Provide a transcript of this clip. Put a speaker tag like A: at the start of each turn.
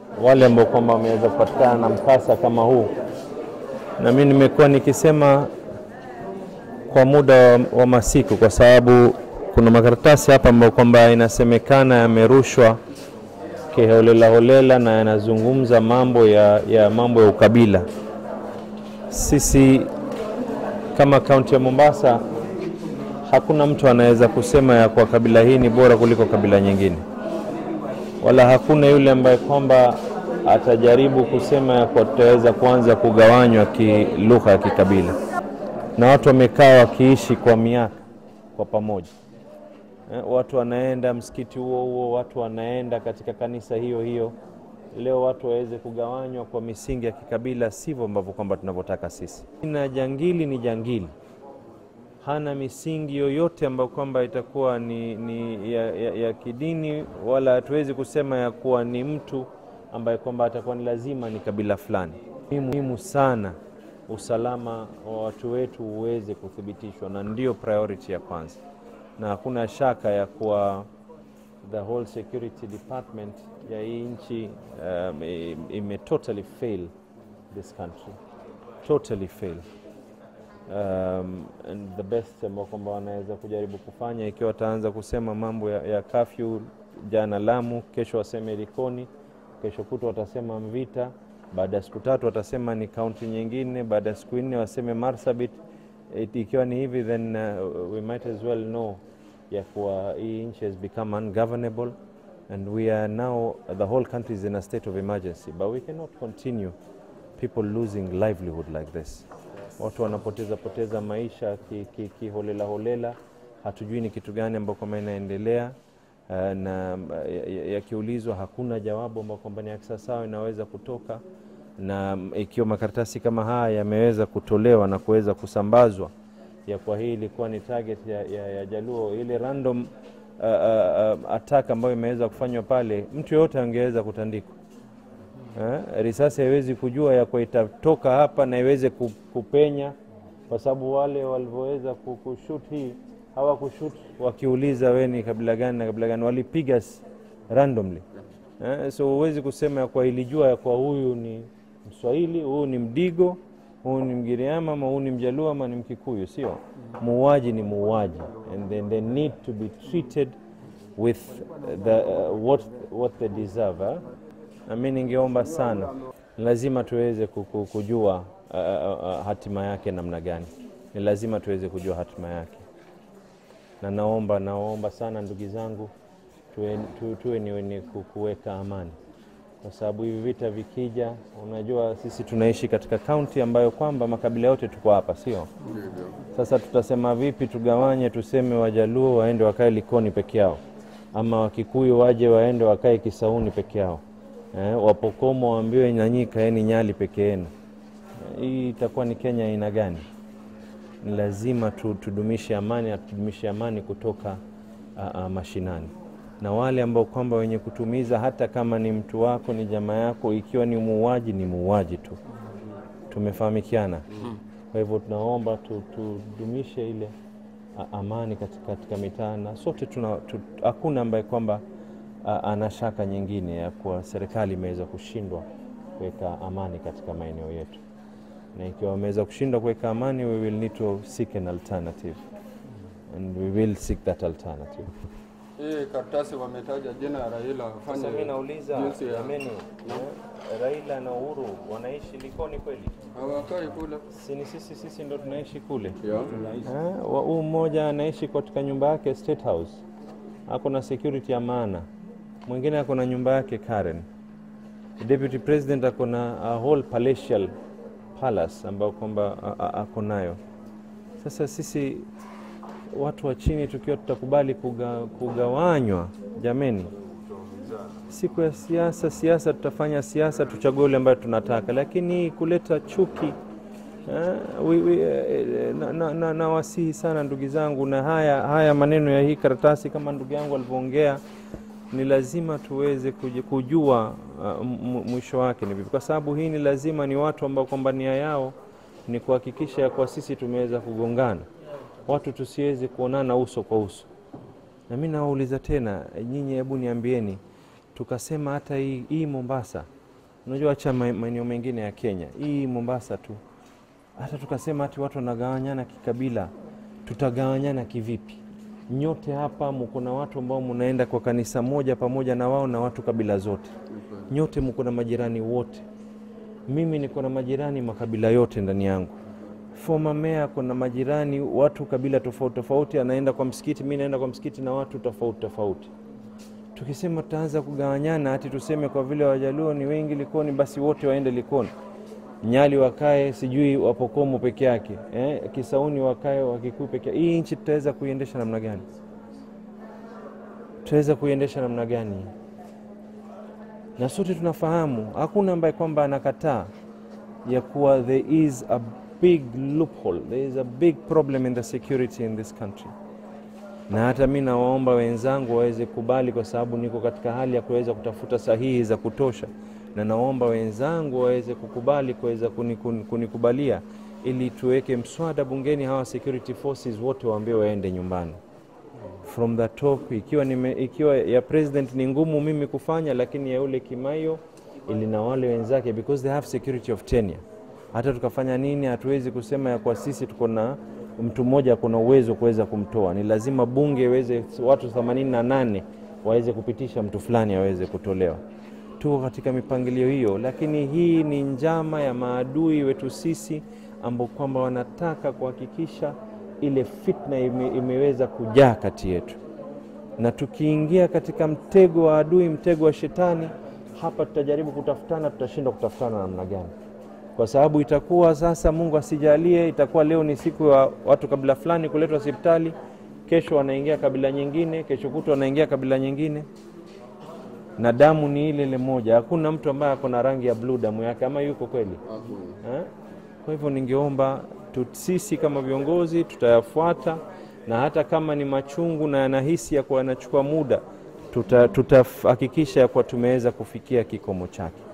A: wale ambao kwamba wameweza kupatikana na mkasa kama huu, na mimi nimekuwa nikisema kwa muda wa, wa masiku, kwa sababu kuna makaratasi hapa ambayo kwamba inasemekana yamerushwa kiholela holela na yanazungumza mambo ya, ya mambo ya ukabila. Sisi kama kaunti ya Mombasa hakuna mtu anaweza kusema ya kwa kabila hii ni bora kuliko kabila nyingine, wala hakuna yule ambaye kwamba atajaribu kusema ya kwa tutaweza kuanza kugawanywa kilugha ya kikabila, na watu wamekaa wakiishi kwa miaka kwa pamoja. Eh, watu wanaenda msikiti huo huo, watu wanaenda katika kanisa hiyo hiyo. Leo watu waweze kugawanywa kwa misingi ya kikabila, sivyo ambavyo kwamba tunavyotaka sisi. Na jangili ni jangili, hana misingi yoyote ambayo kwamba itakuwa ni, ni ya, ya, ya kidini, wala hatuwezi kusema ya kuwa ni mtu ambaye kwamba atakuwa ni lazima ni kabila fulani. Ni muhimu sana usalama wa watu wetu uweze kuthibitishwa, na ndio priority ya kwanza na hakuna shaka ya kuwa the whole security department ya hii nchi um, ime totally fail this country totally fail um, and the best ambao kwamba wanaweza kujaribu kufanya ikiwa wataanza kusema mambo ya, ya kafyu jana Lamu, kesho waseme Likoni, kesho kutwa watasema Mvita, baada ya siku tatu watasema ni kaunti nyingine, baada ya siku nne waseme Marsabit. It, ikiwa ni hivi then uh, we might as well know ya kuwa hii nchi has become ungovernable and we are now the whole country is in a state of emergency but we cannot continue people losing livelihood like this watu wanapoteza poteza maisha kiholela ki, ki holela hatujui ni kitu gani ambao kwamba inaendelea uh, na yakiulizwa ya hakuna jawabu ambao kwamba ni sawasawa inaweza kutoka na ikiwa makaratasi kama haya yameweza kutolewa na kuweza kusambazwa ya kwa hii ilikuwa ni target ya, ya, ya Jaluo, ile random uh, uh, attack ambayo imeweza kufanywa pale, mtu yoyote angeweza kutandikwa. Eh, risasi haiwezi kujua ya kwa itatoka hapa na iweze kupenya, kwa sababu wale walivyoweza kushut hii hawakushut wakiuliza we ni kabila gani na kabila gani, walipiga randomly. Eh, so huwezi kusema ya kwa ilijua ya kwa huyu ni Mswahili, huyu ni Mdigo huyu ni Mgiriama ama huyu ni Mjaluo ama ni Mkikuyu, sio muuaji. Ni muuaji and then they need to be treated with the, uh, what, what they deserve eh? Na mi ningeomba sana, lazima tuweze kujua uh, uh, hatima yake namna gani, ni lazima tuweze kujua hatima yake, na naomba naomba sana ndugu zangu tuwe, tu, tuwe ni wenye kuweka amani kwa sababu hivi vita vikija, unajua sisi tunaishi katika kaunti ambayo kwamba makabila yote tuko hapa, sio? Sasa tutasema vipi tugawanye, tuseme Wajaluo waende wakae Likoni peke yao, ama Wakikuyu waje waende wakae Kisauni peke yao, eh, Wapokomo waambiwe nanyi kaeni Nyali peke yenu. Hii itakuwa ni Kenya aina gani? Ni lazima tudumishe amani, tudumishe amani kutoka a, a, mashinani na wale ambao kwamba wenye kutumiza, hata kama ni mtu wako ni jamaa yako, ikiwa ni muuaji ni muuaji tu, tumefahamikiana. Kwa hivyo tunaomba tudumishe ile amani katika, katika mitaa na sote tuna, tu, hakuna ambaye kwamba ana shaka nyingine ya kuwa serikali imeweza kushindwa kuweka amani katika maeneo yetu, na ikiwa wameweza kushindwa kuweka amani, we will need to seek an alternative and we will seek that alternative.
B: Hii karatasi wametaja jina ya Raila.
A: Sasa mimi nauliza jameni, Raila na Uhuru wanaishi Likoni kweli?
B: Hawakai kule.
A: Si ni sisi sisi ndo tunaishi kule.
B: Yeah.
A: Huu mmoja anaishi katika nyumba yake State House, ako na security ya maana. Mwingine ako na nyumba yake Karen. Deputy President ako na a whole palatial palace ambayo kwamba ako nayo. Sasa sisi watu wa chini tukiwa tutakubali kuga, kugawanywa, jameni, siku ya siasa siasa, tutafanya siasa, tuchague ule ambayo tunataka, lakini kuleta chuki uh, we, we, uh, na, na, na, na wasihi sana ndugu zangu, na haya, haya maneno ya hii karatasi kama ndugu yangu alivyoongea ni lazima tuweze kujua uh, mwisho wake ni vipi, kwa sababu hii ni lazima ni watu ambao kwamba nia yao ni kuhakikisha ya kwa sisi tumeweza kugongana watu tusiweze kuonana uso kwa uso. Na mimi nawauliza tena nyinyi, hebu niambieni, tukasema hata hii, hii Mombasa Unajua, acha ma- maeneo mengine ya Kenya, hii Mombasa tu, hata tukasema ati watu wanagawanyana kikabila, tutagawanyana kivipi? Nyote hapa mko na watu ambao mnaenda kwa kanisa moja pamoja na wao na watu kabila zote, nyote mko na majirani wote. Mimi niko na majirani makabila yote ndani yangu. Former mayor kuna majirani watu kabila tofauti tofauti, anaenda kwa msikiti, mi naenda kwa msikiti na watu tofauti tofauti. Tukisema tutaanza kugawanyana, hati tuseme kwa vile Wajaluo ni wengi Likoni, basi wote waende Likoni, Nyali wakae sijui Wapokomo peke yake eh, Kisauni wakae Wakikuyu peke yake. Hii nchi tutaweza kuiendesha namna gani? Tutaweza kuiendesha namna gani? Na sote tunafahamu hakuna ambaye kwamba anakataa ya kuwa there is a big loophole, there is a big problem in the security in this country na hata mi nawaomba wenzangu waweze kubali, kwa sababu niko katika hali ya kuweza kutafuta sahihi za kutosha, na naomba wenzangu waweze kukubali kuweza kuni- kuni- kunikubalia ili tuweke mswada bungeni, hawa security forces wote waambie waende nyumbani from the top. Ikiwa, nime, ikiwa ya president ni ngumu mimi kufanya, lakini ya yule Kimaio ili na wale wenzake because they have security of tenure. Hata tukafanya nini, hatuwezi kusema ya kwa sisi tuko na mtu mmoja kuna uwezo kuweza kumtoa. Ni lazima bunge iweze watu 88 waweze kupitisha mtu fulani aweze kutolewa. Tuko katika mipangilio hiyo, lakini hii ni njama ya maadui wetu sisi ambao kwamba wanataka kuhakikisha ile fitna ime, imeweza kujaa kati yetu, na tukiingia katika mtego wa adui, mtego wa shetani, hapa tutajaribu kutafutana, tutashindwa kutafutana namna gani? Kwa sababu itakuwa sasa, Mungu asijalie, itakuwa leo ni siku ya watu kabila fulani kuletwa hospitali, kesho wanaingia kabila nyingine, kesho kutwa wanaingia kabila nyingine, na damu ni ile ile moja. Hakuna mtu ambaye ako na rangi ya bluu damu yake, ama yuko kweli? Eh? Kwa hivyo ningeomba tu, sisi kama viongozi tutayafuata, na hata kama ni machungu na yanahisi ya kuwa yanachukua muda, tutahakikisha tuta ya kuwa tumeweza kufikia kikomo chake.